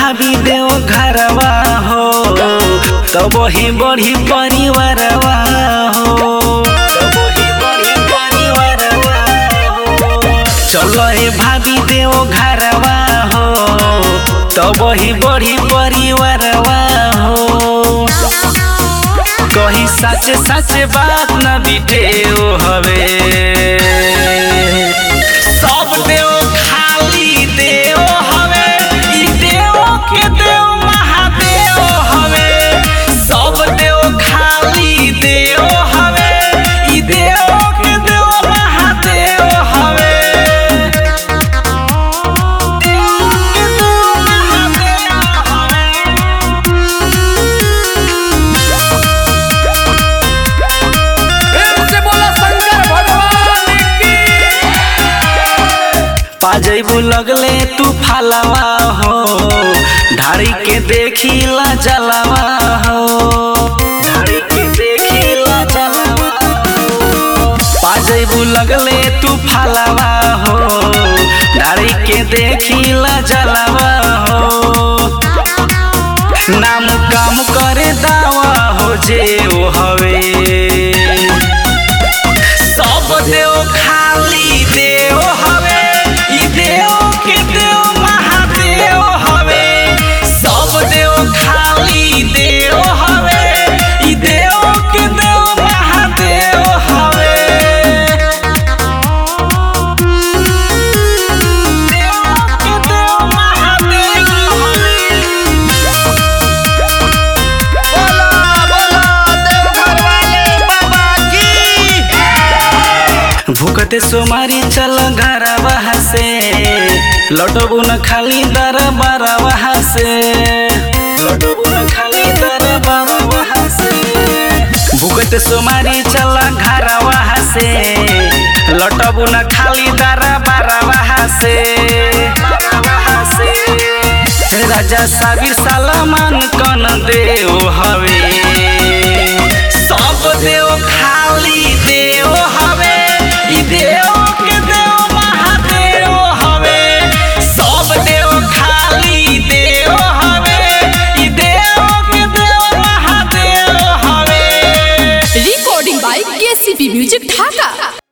भाभी देव घरवा हो तब ही बढ़ी परिवारवा हो तब ही बढ़ी परिवारवा हो। चलो हे भाभी देव घरवा हो तब ही बढ़ी परिवारवा हो कही सच सच बात न बिटेओ हवे सब देव खाली देव हवे ई देव के देव महादेव हवे सब देव खाली देव हवे ई देव के देव महादेव हवे देव के देव महादेव हवे प्रेम से बोला शंकर भगवान की पाजैबू लगले तू फालवा हो ढारी के देखी ला जलवा हो ढारी के देखी ला जलवा हो। पाजैबू लगले तू फालवा हो ढारी के देखी ला जलवा हो नाम काम करे दावा हो जे ओ हवे सब देव खाली देव हवे ई देव के देव महादेव हवे सब देव खाली देव हवे ई देव के देव महादेव हवे देव के देव महादेव हवे बोला बोला देवघर वाले बाबा की भूखते सोमारी चल घर से लटबू न खाली दर बारवा से लटबू न खाली दर बारवा से भूखते सोमारी चल घर से लटबू न खाली दर बारवा से राजा साबिर सलमान कन देव हवे सब देव खाली देव हवे ई देव के देव महादेव हवे सब देव खाली देव हवे ई देव के देव महादेव हवे recording by KCP Music Dhaka.